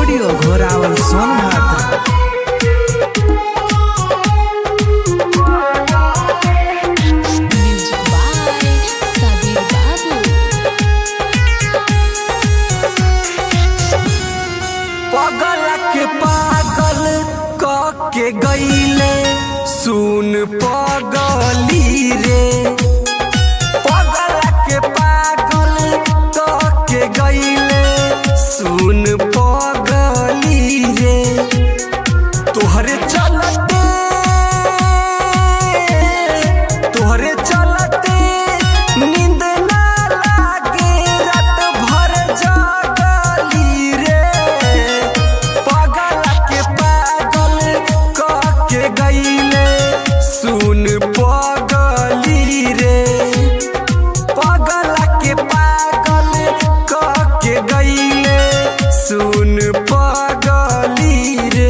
Studio Ghorawal Sonbhadra Music by Sabir Babu. पगल के पागल क के गईले सुन पगली रे पगल के पागल क के गईले सुन पगली रे तोहरे चलते तोहरे चलते नींद ना लागे रात भर जगली रे पागल के पागल क के गईले सुन पगली रे पागल के पागल क के गईले सुन पगली रे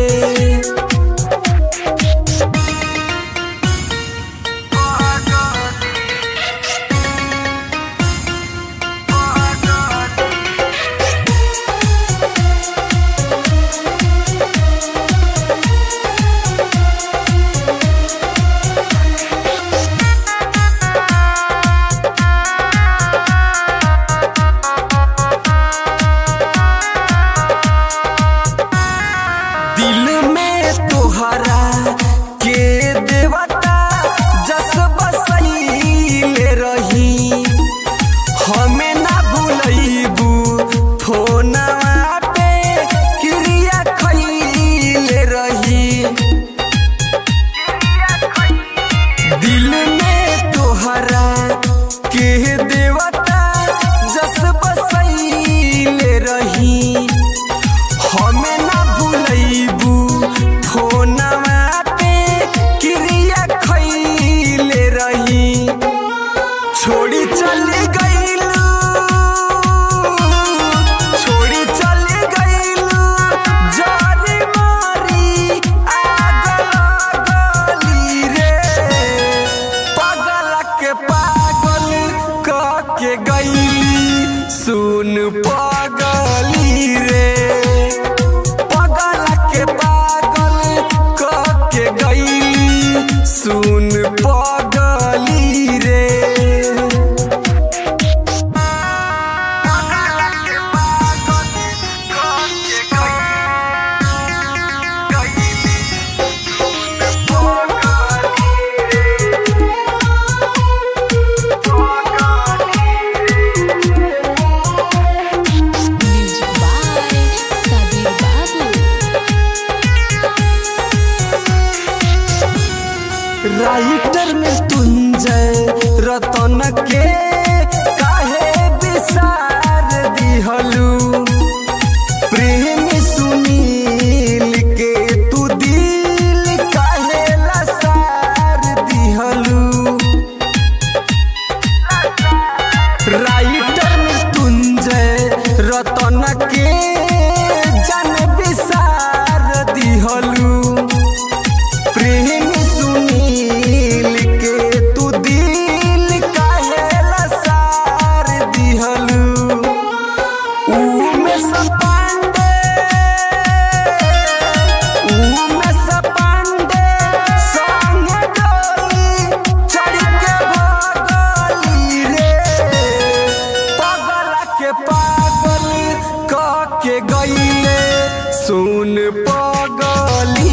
दिल में तोहरा के देवता जस बसैले रही हमें ना भूलैबू फोनवा पे क्रिया खैले रही दिल में तोहरा के देवता जस बसैले रही हमें ना भूलैबू फोनवा पे क्रिया खैले रही छोड़ी चली गईलू छोड़ी चली गईलू जारी मारी आग लगली रे पागल के पागल क के गईली सुन पागली रे पागल के पागल क के गईली सुन पागली रे Music by Sabir Babu. Writer में तुंजय रतन के काहे विसार दिहलू प्रेम सुनील के तू दिल काहे लसार दिहलू राइटर में तुंजय रतन के जन विसार दिहलू प्रेम सुनील के तू दिल काहे लसार दिहलू उमे सपांडे उमे सपांडे संगे डोली चढ़ के भगली रे पागल के पागल क के गईले सुन पागली